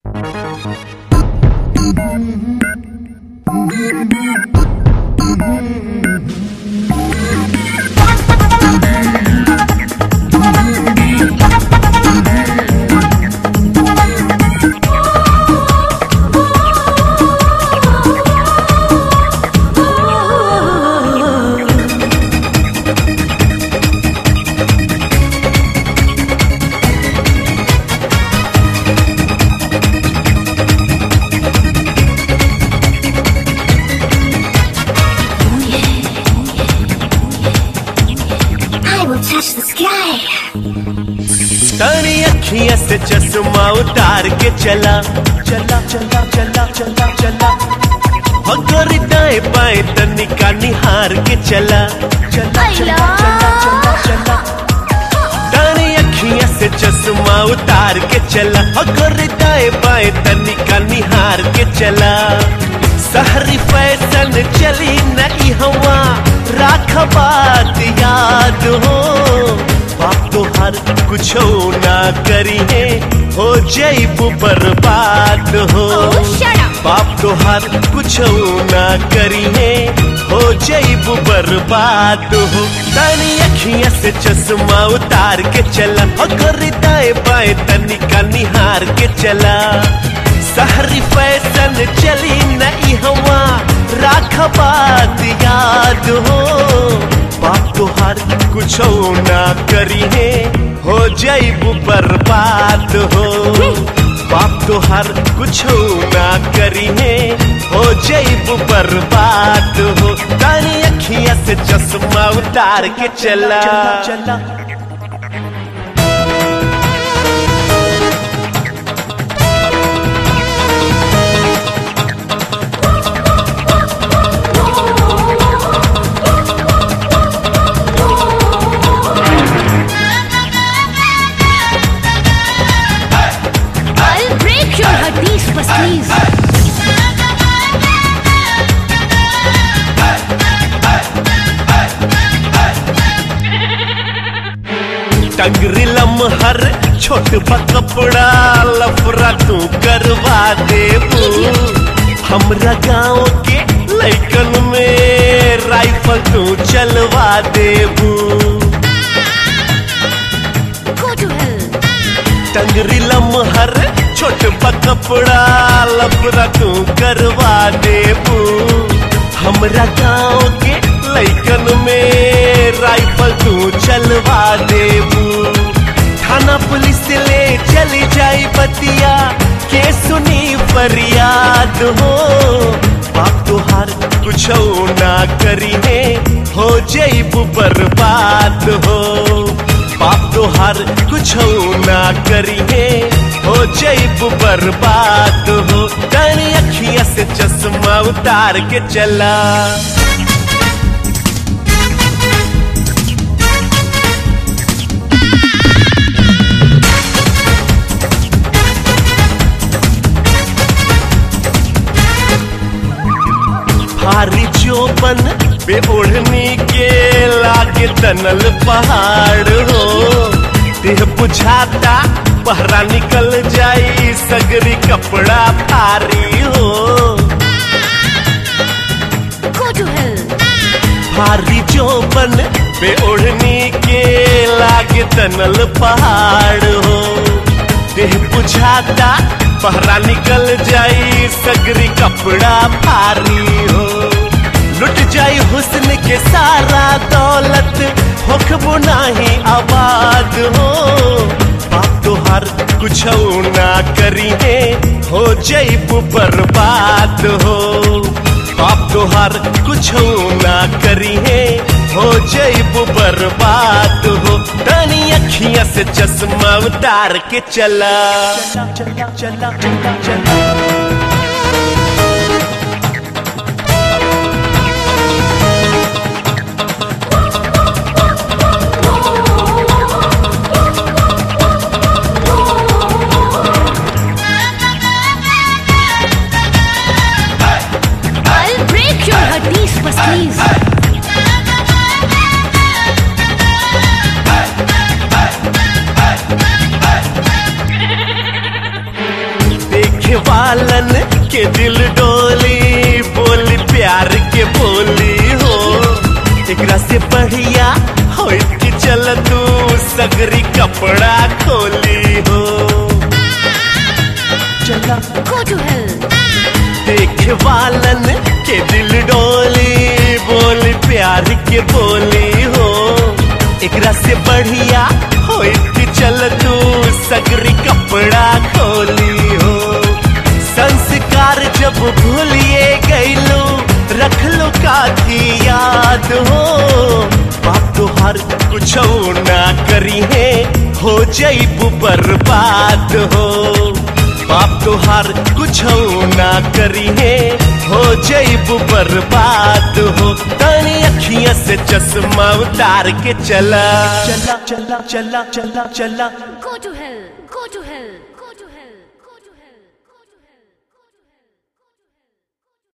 I will touch the sky. तारी अखियां से चश्मा उतार के चला चला चला चला चला चला अगर दाएं बाएं तनिका निहार के चला चला चला चला चला चला तारी अखियां से चश्मा उतार के चला अगर दाएं बाएं तनिका निहार के चला सहरी फैशन चली नई हवा राख बात याद हो बाप तो हर कुछ ना करी है हो जईबू बर्बाद हो Oh, shut up. बाप तो हर कुछ ना करी है हो जईबू बर्बाद हो तानी अखियां से चश्मा उतार के चला अगर दाएं बाएं तनिका निहार के चला सहरी फैशन चली नई हवा राख बात याद हो बाप तो हर कुछ ना करी है हो जईबू बर्बाद हो बाप तो हर कुछ ना करी है हो जईबू बर्बाद हो तानी अखियां से चश्मा उतार के चला चला I'll break your hardis pasties. टंगरी लमहर छोट बा कपड़ा लफरा तू करवा देबू हमरा गांव के लैकन में राइफल तू चलवा देबू Go to hell. टंगरी लमहर छोट बा कपड़ा लफरा तू करवा देबू हमरा गांव के लैकन में राइफल तू चलवा देबू थाना पुलिस ले चली जाई बतिया के सुनी फरियाद हो बाप तुहार कुछ ना करी है हो जईबू बर्बाद हो बाप तुहार कुछ ना करी है हो जईबू बर्बाद हो तारी अखियां से चश्मा उतार के चला भारी चोपन पे ओढ़नी के लागे तनल पहाड़ हो देह बुझाता पहरा निकल जाई सगरी कपड़ा भारी हो Go to hell. भारी चोपन पे ओढ़नी के लागे तनल पहाड़ हो देह बुझाता पहरा निकल जाई सगरी कपड़ा भारी हो लुट जाई हुस्न के सारा दौलत होखबो नाही आबाद हो बाप तो हर कुछ ना करी है हो जईबू बर्बाद हो बाप तो हर कुछ ना करी है हो जईबू बर्बाद हो तानी अखियां से चश्मा उतार के चला चला चला चला चला I'll break your hardis pasties. देख वालन के दिल डोली बोली प्यार के बोली हो एकरा से बढ़िया हो कि चल तू सगरी कपड़ा खोली हो चला Go to hell. देख वालन के दिल डोली बोली प्यार के बोली हो एकरा से बढ़िया हो कि चल तू सगरी कपड़ा खोली हो संस्कार जब भूलिए गईलो रख लो काथी याद हो बाप तुहार कुछ ना करी है हो जईबू बर्बाद हो बाप तुहार कुछ ना करी है हो जईबू बर्बाद हो तनी अखियां से चश्मा उतार के चला चला चला चला चला चला Go to hell.